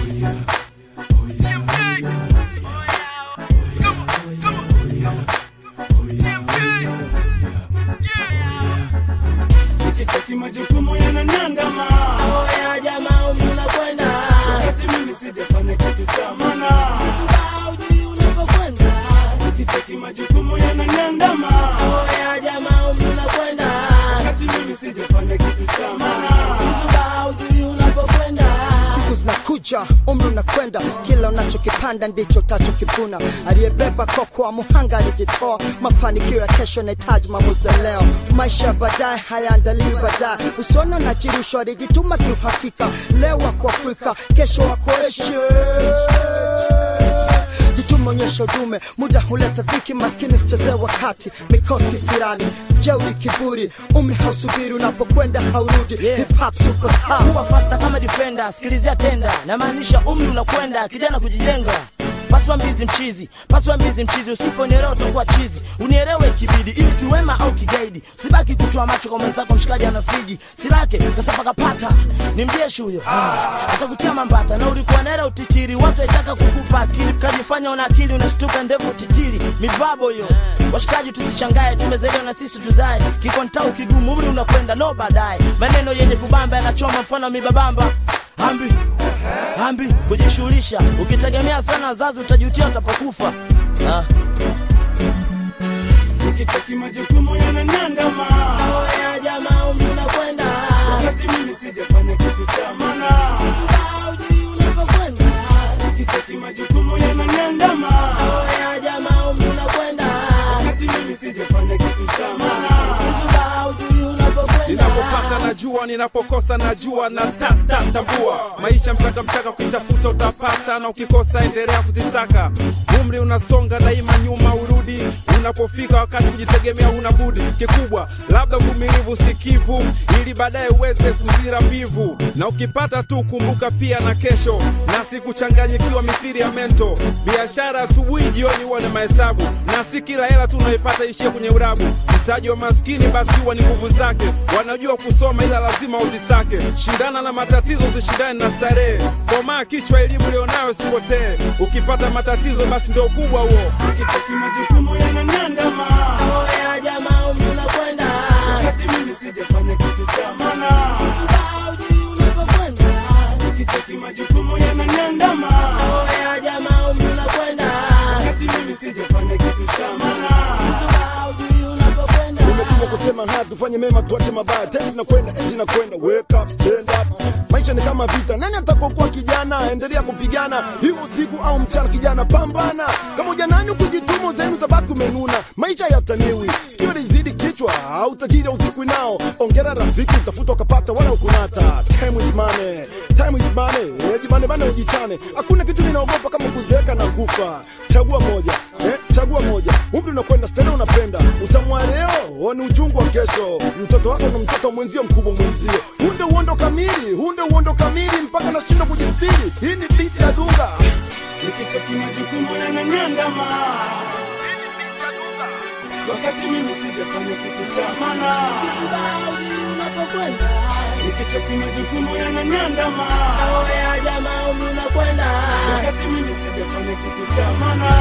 Nikicheki majukumu yananiandama Oya jamaa umri unakwenda wakati mimi sijafanya kitu cha maana. Haujui unapokwenda Nikicheki majukumu yananiandama Oya jamaa umri unakwenda wakati mimi sijafanya kitu cha maana. Haujui unapokwenda siku zinakuja umri unakwenda kila unachokipanda ndicho utachokivuna aliyebeba koko wa muhanga alijitoa mafanikio ya kesho yanahitaji maamuzi ya leo maisha ya baadaye hayaandaliwi baadaye usiona najirushwa alijituma kiuhakika leo wako afrika kesho wako asia jituma onyesha udume muda huleta dhiki maskini sichezee wakati mikosi kisirani jeuri kiburi umri hausubiri unapokwenda haurudi hip hop superstar kuwa fasta kama defender sikilizia tenda namaanisha umri unakwenda kijana kujijenga paswa mbizi mchizi paswa mbizi mchizi usiponielewa utakuwa chizi unielewe kibidi ili kiwema au kigaidi sibaki kutoa macho kwa mwenzako mshikaji ana friji silake kasapa kapata ni mjeshi huyo atakutia mambata na ulikuwa naela utichiri watu waitaka kukupa akili kajifanya una akili unashtuka ndevu utitiri mivabo hiyo washikaji tusishangae tumezaliwa na sisi tuzae kikontau kigumu umri unakwenda no baadaye maneno yenye kubamba yanachoma mfano mibabamba hambi hambi kujishughulisha ukitegemea sana wazazi utajutia utapokufa ah. Nikicheki majukumu yananiandama Oya jamaa umri unakwenda wakati mimi sijafanya kitu cha maana. haujui unapokwenda Nikicheki majukumu yananiandama Oya jamaa umri unakwenda wakati mimi sijafanya kitu cha maana. haujui unapokwenda ninapopata najua ninapokosa najua na tata tambua maisha mchaka mchaka kuitafuta utapata na ukikosa endelea kuzisaka umri unasonga daima nyuma urudi unapofika wakati kujitegemea una budi kikubwa labda uvumilivu sikivu ili baadaye uweze kuzira mbivu na ukipata tu kumbuka pia na kesho na sikuchanganyikiwa mithiri ya mento biashara asubuhi jioni huwa na mahesabu na si kila hela tu unaipata ishia kwenye urabu mtaji wa maskini basi huwa ni nguvu zake wanajua kusoma ila lazima uzisake shindana na matatizo usishindane na starehe komaa kichwa elimu lionayo sipotee ukipata matatizo basi ndio ukubwa huo Nikicheki majukumu yananiandama Oya jamaa umri unakwenda wakati mimi sijafanya kitu cha maana. haujui unapokwenda Nikicheki majukumu yananiandama Oya jamaa umri unakwenda wakati mimi sijafanya kitu cha maana. haujui unapokwenda umetumwa kusema ha tufanye mema tuache mabaya tena zinakwenda enzi zinakwenda wake up stand up maisha ni kama vita nani atakokuwa kijana endelea kupigana hiyo usiku au mchana kijana pambana kama ujanani kujituma zenu utabaki umenuna maisha yataniwi sikio lizidi kichwa au tajiri usiku nao ongera rafiki utafuta ukapata wala ukunata time is money time is money Eh, jibane bane ujichane hakuna kitu ninaogopa kama kuzeeka na kufa chagua moja eh, chagua moja umri unakwenda stele unapenda utamwa leo ni uchungu wa kesho mtoto wako na mtoto mwenzio mkubwa mwenzio hunde uondo kamili hunde uondo kamili mpaka nashindwa kujistiri hii ni biti ya dunga Nikicheki majukumu yananiandama wakati mimi sijafanya kitu cha maana. haujui unapokwenda Nikicheki majukumu yananiandama Oya jamaa umri unakwenda wakati mimi sijafanya kitu cha maana.